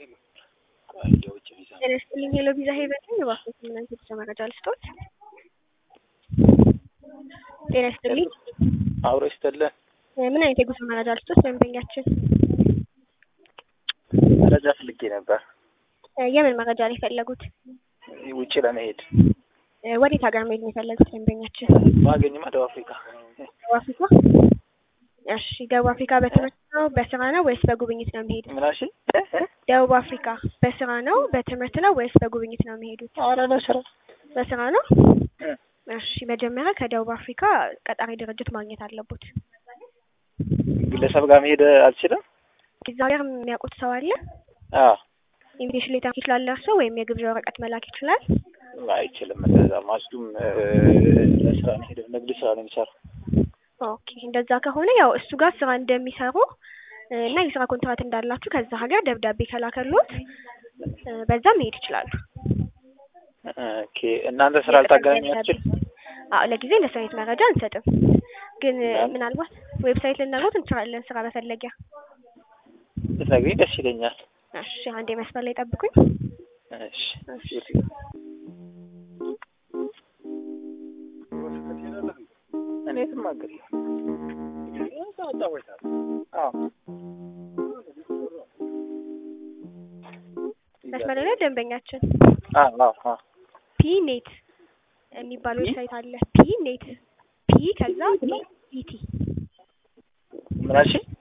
ጤና ይስጥልኝ ሄሎ ቪዛ ሄቨን ነኝ። እባክዎት ምን አይነት የጉዞ መረጃ ልስጥዎት? ጤና ይስጥልኝ አብሮ ይስጥልን። ምን አይነት የጉዞ መረጃ ልስጥዎት? ደንበኛችን መረጃ ፈልጌ ነበር የምን መረጃ ነው የፈለጉት? ውጭ ለመሄድ ወዴት ሀገር መሄድ ነው የፈለጉት ደንበኛችን? ባገኝማ ደቡብ አፍሪካ። ደቡብ አፍሪካ? እሺ ደቡብ አፍሪካ በትምህርት ነው በስራ ነው ወይስ በጉብኝት ነው የሚሄዱት? ምን አልሽኝ? ደቡብ አፍሪካ በስራ ነው በትምህርት ነው ወይስ በጉብኝት ነው የሚሄዱት? ኧረ ለስራ በስራ ነው። እሺ መጀመሪያ ከደቡብ አፍሪካ ቀጣሪ ድርጅት ማግኘት አለቦት። ግለሰብ ጋር መሄድ አልችልም። እዛ ሀገር የሚያውቁት ሰው አለ? አዎ ኢንቪቴሽን ሌተር ይችላል እርሶ ወይም የግብዣ ወረቀት መላክ ይችላል? አይችልም። እንደዛ ማስዱም ለስራ ነው ሄደ ንግድ ስራ ነው የሚሰራው። ኦኬ እንደዛ ከሆነ ያው እሱ ጋር ስራ እንደሚሰሩ እና የስራ ኮንትራት እንዳላችሁ ከዛ ሀገር ደብዳቤ ከላከሎት በዛ መሄድ ይችላሉ። ኦኬ እናንተ ስራ ልታገናኛችሁ? አዎ ለጊዜ ለሰው አይነት መረጃ አንሰጥም፣ ግን ምናልባት ዌብሳይት ልናገሩት እንችላለን ስራ መፈለጊያ። ብትነግሪኝ ደስ ይለኛል። እሺ አንዴ መስመር ላይ ጠብቁኝ። እሺ እኔ የትም ሀገር አዎ መስመር ላይ ደንበኛችን አዎ አዎ ፒ ኔት የሚባል ዌብሳይት አለ። ፒ ኔት ፒ ከዛ ኢቲ ምን አልሽኝ?